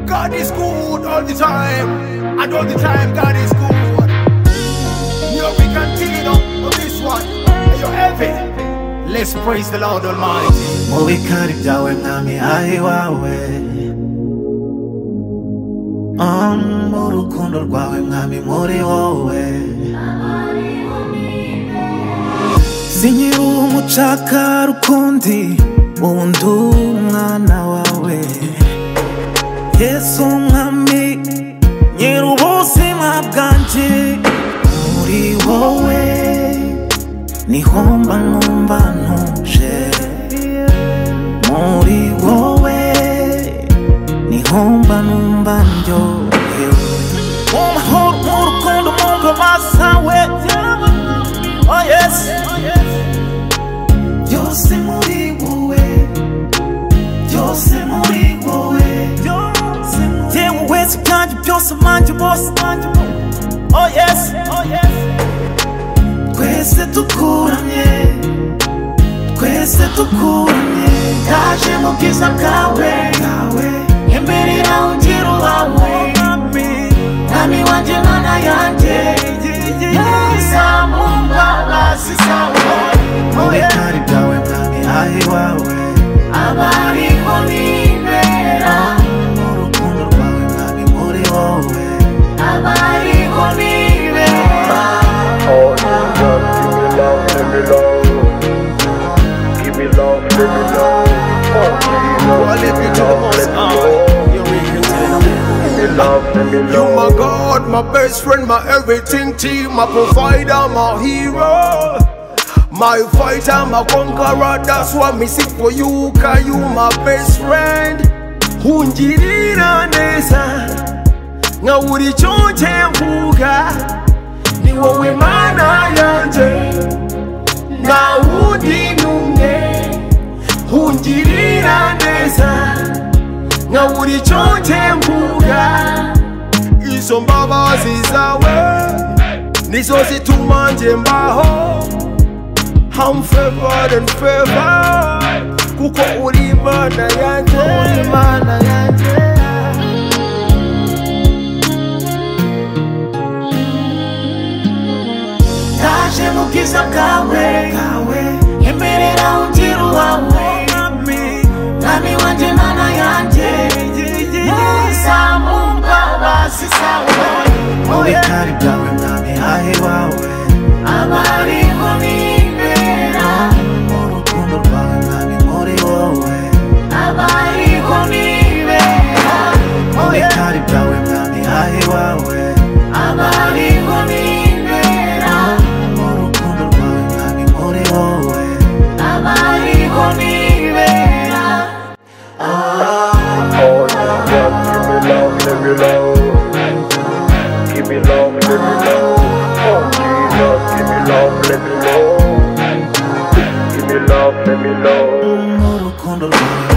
God is good all the time, and all the time God is good. Here we continue on this one. Are you heavy? Let's praise the Lord Almighty. Mubi kari byawe mwami ari wawe mu rukundo rwawe mwami muri wowe sinkiri umucakara ukundi ubu ndi umwana wawe yesu mwami nyiri ubuzima bwanjye muri wowe niho mba numva ntuje muri wowe niho mba numva ndyohewe mu mahoro mu rukundo mu mbabazi we oh yes byose muri wowe byose muri wowe yewe wese byanjye byose banjye bose banjye bo- oh yes twese dukuranye twese dukuranye ndaje mu bwiza bwawe imbere yawe ngira uwawe mwami wanjye mana yanjye yeza mu mbabazi zawe mu bitari byawe mwami aho iwawe abariho nibera mu rukundo rwawe mwami muri wowe abariho nibera Oh, Jesus, give me love, give me love, give me love, give me love. Oh, I Jesus, lift you to the most high. Here we continue. give me love, give me love. You my God, my best friend, my everything team, my provider, my hero. My fighter, my conqueror, that's what me seek for you, cause you my best friend. Unjirira neza, nga uri chonche mbuga, ni wowe mana yanje, na udi nunge. Unjirira neza, nga uri chonche mbuga, izo mbabazi zawe nizo zituma nje mbaho I'm favored and favored kuko uri imana yanjye imana yanjye ndaje mu bwiza bwawe imberera ungira uwawe mwami wanjye mana yanjye neza mu mbabazi zawe mu bitari byawe mwami aho iwawe abariho nibera mu rukundo rwawe mwami muri wowe abariho nibera mu bitari byawe mwami aho iwawe abariho nibera mu rukundo rwawe mwami muri wowe abariho nibera Oh, Jesus, give me love, give me love, give me love, give me love. Oh, Jesus, give me love, let me love, give me love, let me love. mu rukundo rwawe